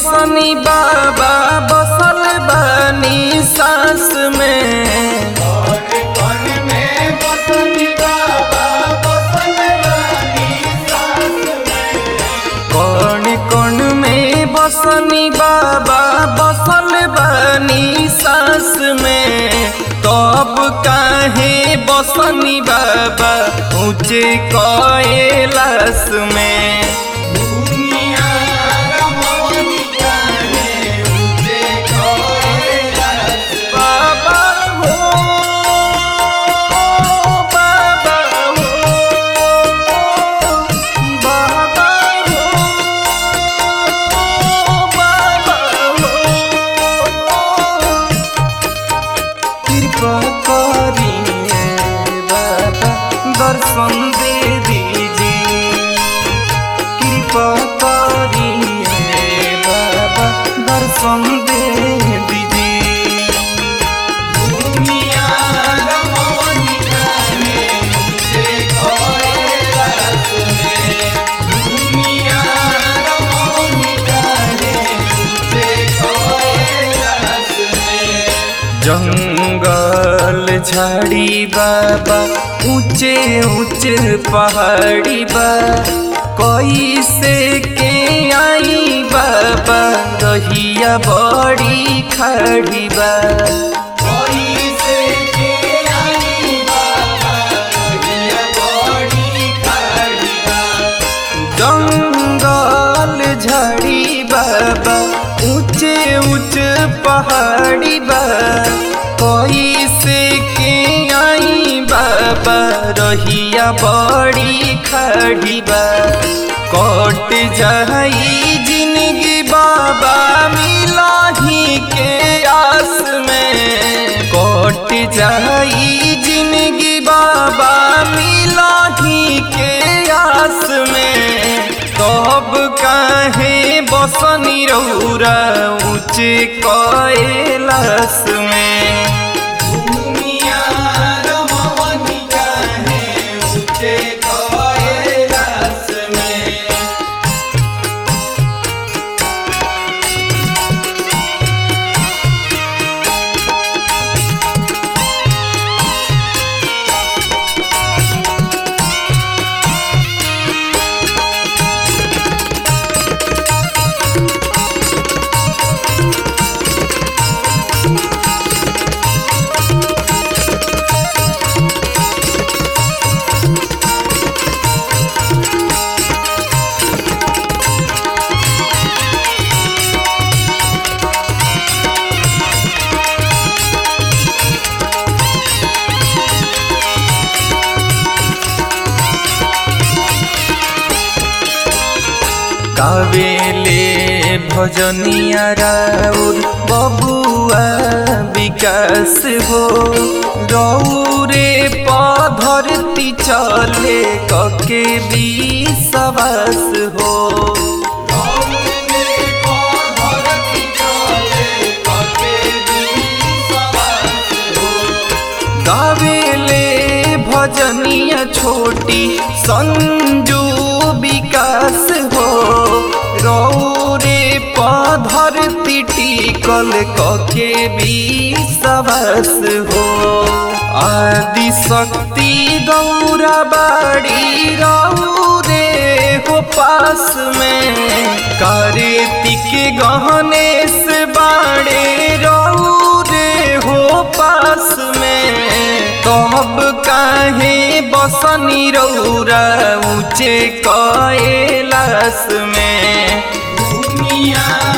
बसनी बाबा बसल बनी सास में कौन कौन में बसनी बाबा बसल बनी सास में तब काहे बसनी बाबा ऊंचे कैलाश में बाबा हो बाबा हो बाबा हो बाबा हो कृपा करिए बाबा दर्शन दे दीजिए कृपा करिए बाबा दर्शन दे दीजिए दुनिया रमनी जाने मुझे कैलाश में दुनिया रमनी जाने मुझे कैलाश में जंगल झाड़ी बाबा ऊंचे ऊंचे पहाड़ी बा कैसे के आई बाबा रहिया बड़ी खड़ी बा कैसे के आई बाबा रहिया बड़ी खड़ी बा जंगल झाड़ी बाबा ऊंचे ऊंचे पहाड़ी बा कैसे के आई बाबा रहिया बड़ी खड़ी बा कट जाई जिंदगी बाबा मिलाही के आस में कट जाई जिंदगी बाबा मिलाही के आस में कब काहे बसनी रौरा ऊंचे कैलाश में दुनिया रमवनी काहे ऊंचे कैलाश में कावेले भजनिया राउर बबुआ विकास हो रौरे पधरती चले कके विश्वास हो गावेले भजनिया छोटी संजू विकास हो रौरे पधरती टिकल कके विश्वास हो आदि शक्ति गौरा बाड़ी रौरे हो पास में कार्तिक गहनेश बाड़े रौरे हो पास में तब काहे बसनी रौरा ऊंचे कैलाश में दुनिया